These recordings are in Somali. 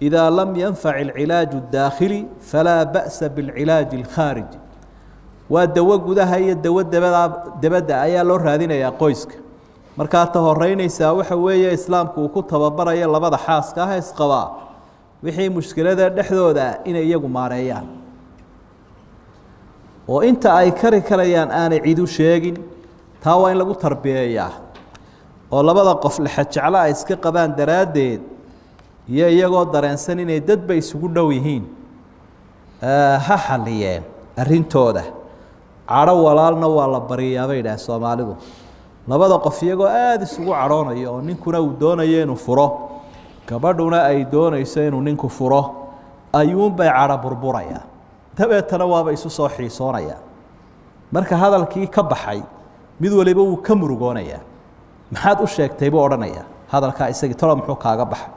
إذا لم ينفع العلاج الداخلي فلا بأس بالعلاج الخارجي waa dawo gudaha iyo dawo dabada dabadda ayaa loo raadinayaa qoyska markaa ta horeynaysaa waxa weeye islaamku uu ku tababarayo labada xaaska ah isqabaa wixii mushkilada dhexdooda ah inay iyagu maareeyaan oo inta ay kari karayaan aanay cid u sheegin taa waa in lagu tarbiyeeyaa oo labada qof lexajeclo ay iska qabaan daraaddeed iyo iyagoo dareensan inay dadba isugu dhow yihiin ha xaliyeen arrintooda cadho walaalna waa la bariyaa bay idhaah soomaalidu labada qof iyagoo aada isugu cadhoonayo oo ninkuna uu doonayo inuu furo gabadhuna ay doonayso inuu ninku furo ayuunbay cadho burburaya dabeetana waaba isu soo xiisoonaya marka hadalkii ka baxay mid waliba wuu ka murugoonayaa maxaad u sheegtay buu odhanaya hadalkaa isagii talo muxuu kaaga baxay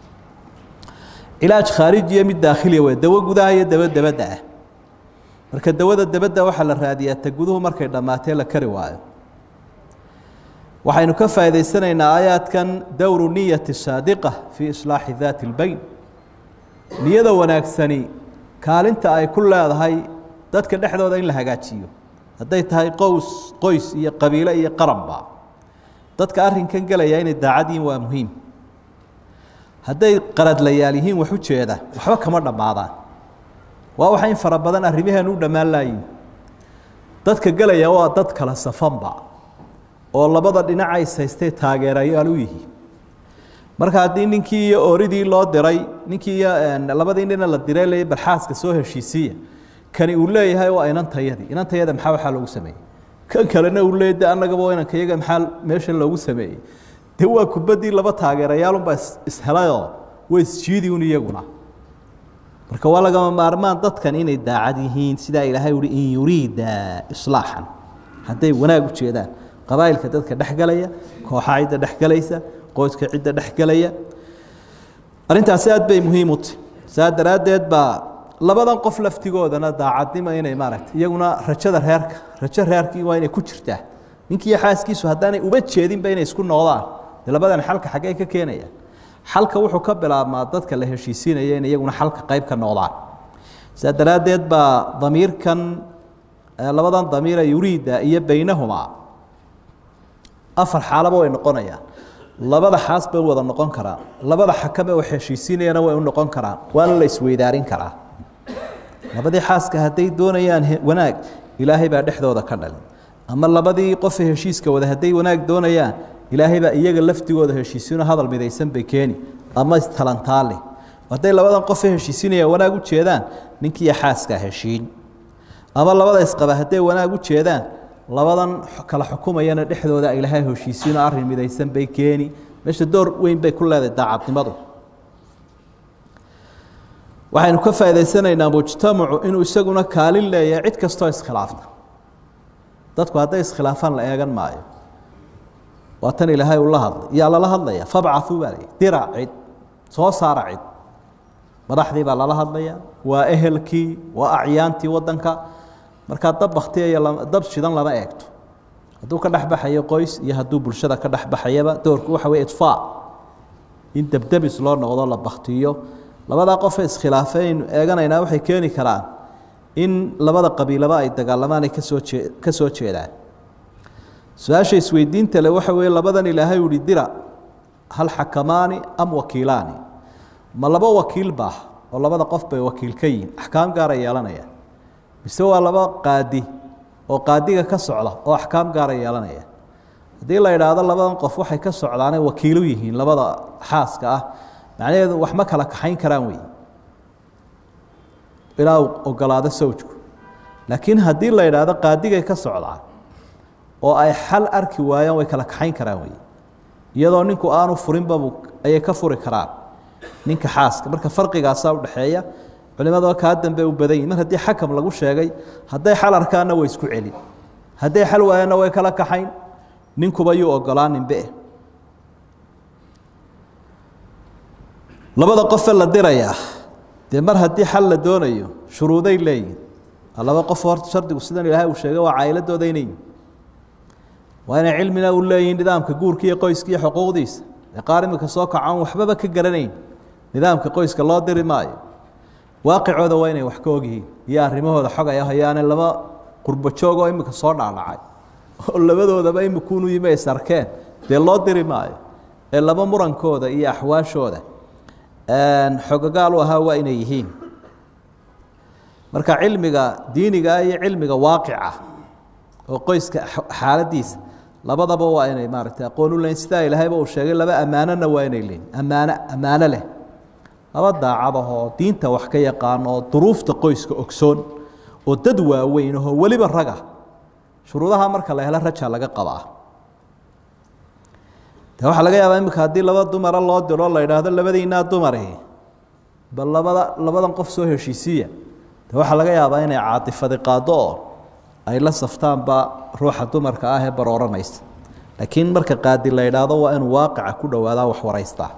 cilaaj khaarijiya mid daakhiliya wey dawo gudaha iyo dawo dabadda ah marka dawada dabadda waxaa la raadiyaa ta guduhu markay dhammaatee la kari waayo waxaynu ka faa'idaysanaynaa aayaadkan dowru niyati saadiqa fii islaaxi daati اlbeyn niyada wanaagsani kaalinta ay ku leedahay dadka dhexdooda in la hagaajiyo hadday tahay qows qoys iyo qabiilo iyo qaranba dadka arrinkan gelaya inay daacad yihiin waa muhiim hadday qaradlayaal yihiin wax u jeeda waxba kama dhammaadaan waa waxa in fara badan arrimaheenu u dhammaan laayiin dadka gelaya waa dad kala safanba oo labada dhinac ays haystee taageerayaal u yihiin marka haddii ninkii iyo ooridii loo diray ninkii iyo labadii nina la diray le barxaaska soo heshiisiiya kani uu leeyahay waa inantayadii inantayada maxaa waxaa loogu sameeyey kan kalena uu leeyahy de annagaba inanka iyaga maxaa meesha loogu sameeyey de waa kubaddii laba taageerayaalunbaa ishelayoo way isjiidi un iyaguna marka waa lagama maarmaan dadkan inay daacad yihiin sidaa ilaahay uhi in yuriida islaaxan hadday wanaag u jeedaan qabaa'ilka dadka dhexgelaya kooxa cidda dhexgelaysa qoyska cidda dhexgelaya arrintaasi aad bay muhiim u tahy saa daraaddeed baa labadan qof laftigoodana daacadnimo inay maaragtay iyaguna rajada reerka rajo reerkii waa inay ku jirtaa ninkiiyo xaaskiisu haddaanay uba jeedinba inay isku noqdaan dee labadan xalka xaggee ka keenayaan xalka wuxuu ka bilaabmaa dadka la heshiisiinaya in iyaguna xalka qayb ka noqdaan saa daraaddeed baa damiirkan labadan damiira yuriida iyo beynahumaa afar xaalaba way noqonayaan labada xaas bay wada noqon karaan labada xakame wax heshiisiinayana way u noqon karaan waana la isweydaarin karaa labadii xaaska hadday doonayaan wanaag ilaahay baa dhexdooda ka dhalin ama labadii qofe heshiiska wada hadday wanaag doonayaan ilaahay baa iyaga laftigooda heshiisiino hadal midaysan bay keeni ama istalantaale hadday labadan qofe heshiisinaya wanaag u jeedaan ninkiiyo xaaskaa heshiin ama labada isqaba hadday wanaag u jeedaan labadan kala xukumayana dhexdooda ilaahay heshiisiino arrin midaysan bay keeni meesha door weyn bay ku leedahay daacadnimadu waxaynu ka faa'idaysanaynaa mujtamacu inuu isaguna kaalin leeyahay cid kastoo iskhilaafta dadku hadday iskhilaafaan la eegan maayo waa tan ilaahay uu la hadlay yaa lala hadlaya fabcau baa l dira cid soo saara cid madaxdii baa lala hadlaya waa ehelkii waa acyaantii wadanka markaa dab baktiyayo dab shidan lama eegto hadduu ka dhexbaxayo qoys iyo hadduu bulshada ka dhexbaxayaba doorku waxa wey idfaa in debdebis loo noqdo la baktiyo labadaa qofe iskhilaafay aynu eeganaynaa waxay keeni karaan in labada qabiilaba ay dagaalamaan ay kasoo jee ka soo jeedaan su-aasha isweydiinta le waxa weeye labadan ilaahay uhi dira hal xakamaani am wakiilaani ma laba wakiil baa oo labada qof bay wakiil ka yihiin axkaam gaara yeelanaya mise waa laba qaadi oo qaadiga ka socda oo axkaam gaara yeelanaya haddii la idhaahdo labadan qof waxay ka socdaanay wakiilu yihiin labada xaaska ah macnaheedu wax ma kala kaxayn karaan wey ilaa uu ogolaado sawjku laakiin haddii la idhaahdo qaadigay ka socdaan oo ay xal arki waayaan way kala kaxayn karaan wey iyadoo ninku aanu furinbabu ayay ka furi karaan ninka xaaska marka farqigaasaa udhexeeya culimada kaa dambe u badan yihin mar haddii xakam lagu sheegay hadday xal arkaanna way isku celin hadday xal waayaanna way kala kaxayn ninkuba yuu ogolaaninbe labada qofe la dirayaa dee mar haddii xal la doonayo shuruuday leeyihin laba qof horta shardigu sidan ilaahay uu sheegay waa caa'iladooda inay yihin waa inay cilmina u leeyihiin nidaamka guurka iyo qoyska iyo xuquuqdiisa ee qaar imika soo kacoon waxbaba ka garanayn nidaamka qoyska loo diri maayo waaqicooda waa inay wax ka ogyihiin iyo arrimahooda xog ay hayaane laba qurbo joog oo imika soo dhaadhacay oo labadoodaba imikuunu yimi is arkeen dee loo diri maayo ee laba murankooda iyo axwaashooda xogagaal u ahaa waa inay yihiin marka cilmiga diiniga iyo cilmiga waaqica oo qoyska xaaladiisa labadaba waa inay maaragtay aqoon u leyn sidaa ilaahayba uu sheegay laba ammaanona waa inay leeyiin ammaano ammaano leh laba daacadahoo diinta wax ka yaqaan oo duruufta qoyska ogsoon oo dad waaweyn ahoo weliba raga shuruudaha marka la helo raja laga qabaa de waxaa laga yaabaa imika haddii laba dumara loo diro la idhaahdo labadiinaa dumari bal labada labadan qof soo heshiisiiya de waxaa laga yaabaa inay caatifadi qaado oo ay la saftaanba ruuxa dumarka ah ee barooranaysa laakiin marka qaadi la idhaahdo waa inuu waaqica ku dhowaadaa wax waraystaa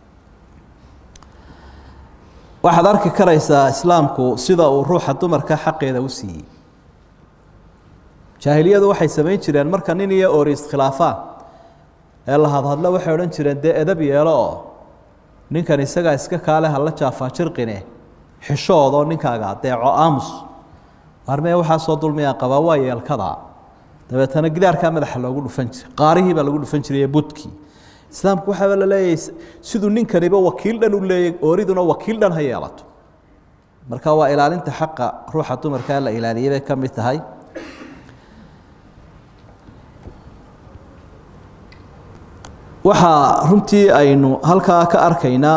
waxaad arki karaysaa islaamku sida uu ruuxa dumarka xaqeeda u siiyey jaahiliyadu waxay samayn jireen marka nin iyo oori iskhilaafaan ee la hadhadlo waxay odhan jireen dee edab yeelo oo ninkan isagaa iska kaale hala jaafaa jirqine xishoodoo ninkaaga adeeco aamus armee waxaa soo dulmiyaa qabaa waa yeelkadaa dabeetana gidaarkaa madaxa loogu dhufan jiray qaarihii baa lagu dhufan jiray budkii islaamku waxaaba la leeyahay siduu ninkaniba wakiil dhan u leeyay ooriduna wakiil dhan ha yeelato marka waa ilaalinta xaqa ruuxa dumarkaa la ilaaliyay bay ka mid tahay waxaa runtii aynu halkaa ka arkaynaa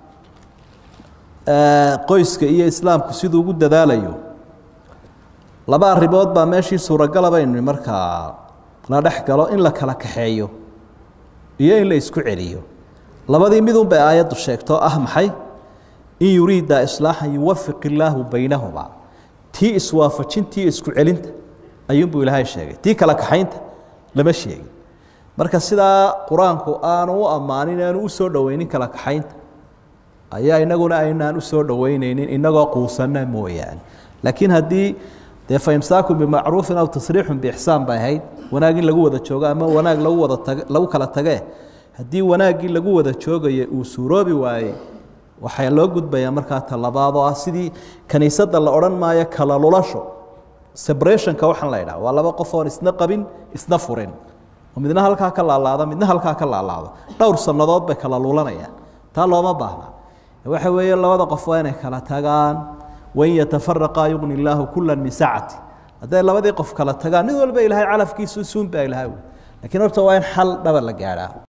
qoyska iyo islaamku siduu ugu dadaalayo laba arrimood baa meeshii suuragala baynu markaa la dhex galo in la kala kaxeeyo iyo in la isku celiyo labadii midun bay aayaddu sheegto ah maxay in yuriida islaaxan yuwafiq illaahu baynahuma tii iswaafajintii isku celinta ayuunbuu ilaahay sheegay tii kala kaxaynta lama sheegin marka sidaa qur-aanku aanu u ammaanin aanu u soo dhoweynin kala kaxaynta ayaa inaguna aynaan u soo dhoweyneynin inagoo quusanna mooyaane laakiin haddii dee faimsaaku bimacruufin aw tasriixun biixsaan bay ahayd wanaag in lagu wada joogo ama wanaag lagu wada tag lagu kala tagee haddii wanaaggii lagu wada joogaya uu suuroobi waayey waxaa loo gudbayaa markaa talabaad oo ah sidii kaniisadda la odhan maayo kala lulasho separationka waxaan la idhaha waa laba qof oon isna qabin isna furin oo midna halkaa ka laalaado midna halkaa ka laalaado dhowr sannadood bay kala lulanayaan taa looma baahna waxa weeye labada qof waa inay kala tagaan wain yatafaraqaa yugni illaahu kula min sacati hadday labadii qof kala tagaan mid walba ilaahay calafkiisu suun baa ilahay lakiin horta waa in xal dhaba la gaadhaa